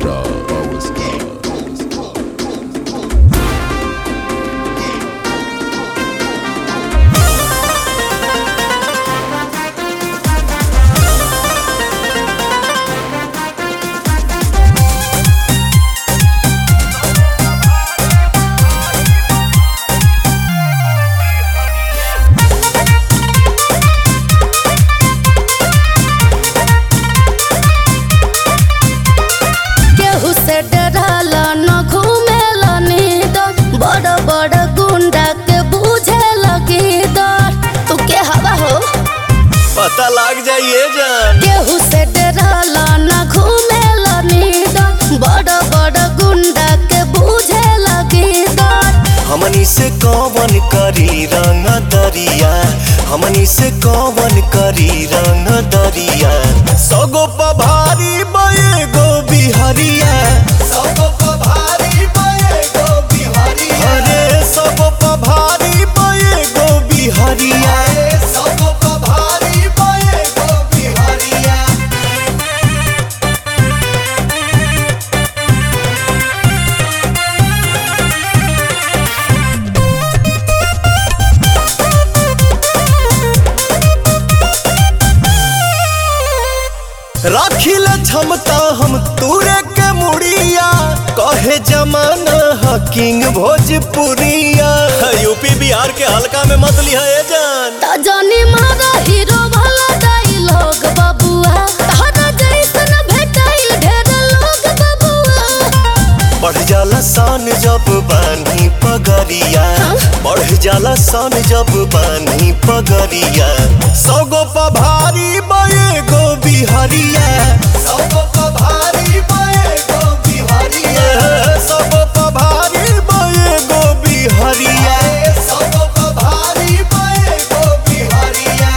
star, power star, power star. केहू से डराला न घूमेला नींद बड़ बड़ गुंडा के बूझे लगी डर तू के हवा हो पता लग जाइए जान केहू से डराला न घूमेला नींद बड़ बड़ गुंडा के बूझे लगी डर हमनी से कौन करी रंग दरिया हमनी से कौन करी रंग दरिया सगो पभारी बये गो बिहरिया सगो पभारी बये गो बिहरिया अरे सगो पभारी बये गो बिहरिया सगो पभारी बये गो बिहरिया राखिल क्षमता हम तूरे के मुड़िया कहे जमाना ह किंग भोजपुरिया यूपी बिहार के हल्का में मत लिया ए जान त जानी मारा हीरो भला डायलॉग बबुआ तहरा जैसन भेटाइल ढेर लोग बबुआ बढ़ जाला सान जब बानी पगरिया बढ़ जाला सान जब बानी पगरिया सगो पभारी बये गो बिहरिया सगो पभारी बये गो बिहरिया सगो पभारी बये गो बिहरिया सगो पभारी बये गो बिहरिया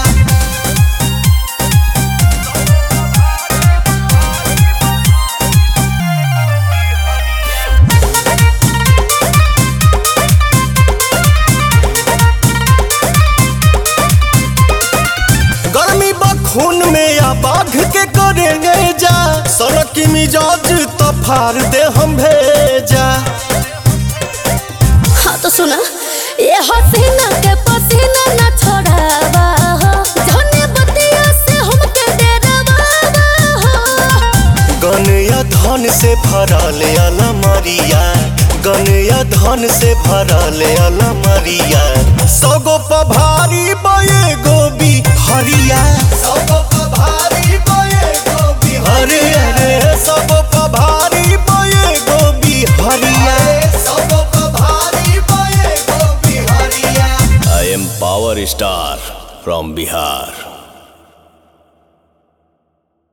गर्मी खून में या बाघ के करेंगे जा सड़क की मिजाज तो फाड़ दे हम भेजा हाँ तो सुना ये हसीना के पसीना न छोड़ावा हो जाने बतिया से हमके डरावा हो गन या धन से भरल अलमरिया गन या धन से भरल अलमरिया सगो पभारी बये गोबी हरिया सगो पभारी बये गोबी अरे अरे सगो पभारी बये गोबी हरिया सगो पभारी बये गोबी हरिया I am Power Star from Bihar.